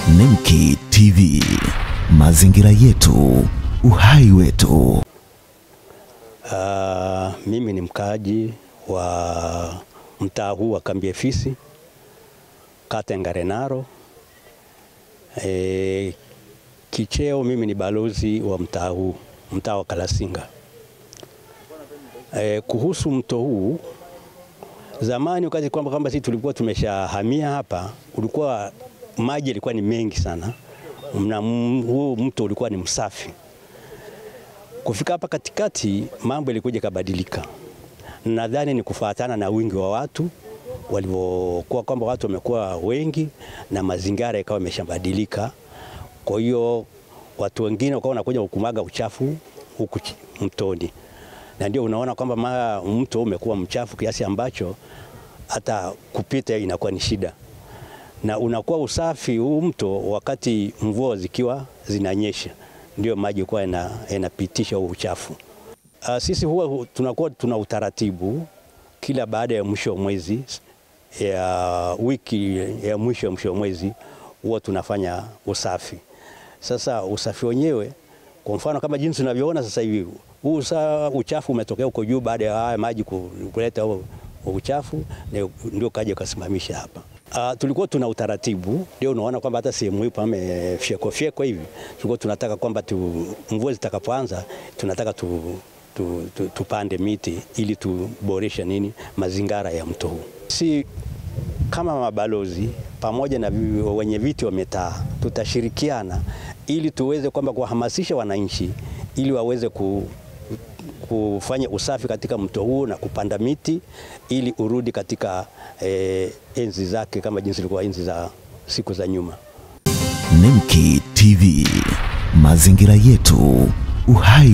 Nemki TV, mazingira yetu, uhai wetu. Uh, mimi ni mkaaji wa mtaa huu wa Kambiefisi, kata ya Ngarenaro. E, kicheo mimi ni balozi wa mtaa huu, mtaa wa Kalasinga. E, kuhusu mto huu, zamani wakati kwamba kwamba sisi tulikuwa tumeshahamia hapa, ulikuwa maji yalikuwa ni mengi sana, na huu mto ulikuwa ni msafi. Kufika hapa katikati mambo yalikuja kabadilika. Nadhani ni kufuatana na wingi wa watu walivyokuwa, kwamba watu wamekuwa wengi na mazingira yakawa yameshabadilika. Kwa hiyo watu wengine wakawa wanakuja kukumwaga uchafu huku mtoni, na ndio unaona kwamba mara mto umekuwa mchafu kiasi ambacho hata kupita inakuwa ni shida, na unakuwa usafi huu mto wakati mvua zikiwa zinanyesha ndio maji kuwa yanapitisha huo uchafu. Uh, sisi huwa tunakuwa tuna utaratibu kila baada ya mwisho wa mwezi ya wiki ya mwisho ya mwisho wa mwezi huwa tunafanya usafi. Sasa usafi wenyewe kwa mfano kama jinsi unavyoona sasa hivi huu uchafu umetokea huko juu baada ya haya maji kuleta huo uchafu ndio kaja ukasimamisha hapa. Uh, tulikuwa tuna utaratibu ndio unaona kwamba hata sehemu hii pamefyekwa fyekwa hivi, tulikuwa tunataka kwamba tu, mvua zitakapoanza tunataka tu, tu, tu, tupande miti ili tuboreshe nini mazingira ya mto huu. Si kama mabalozi pamoja na wenye viti wa mitaa tutashirikiana ili tuweze kwamba kuwahamasisha wananchi ili waweze ku, kufanya usafi katika mto huu na kupanda miti ili urudi katika eh, enzi zake kama jinsi ilikuwa enzi za siku za nyuma. Nemki TV, mazingira yetu, uhai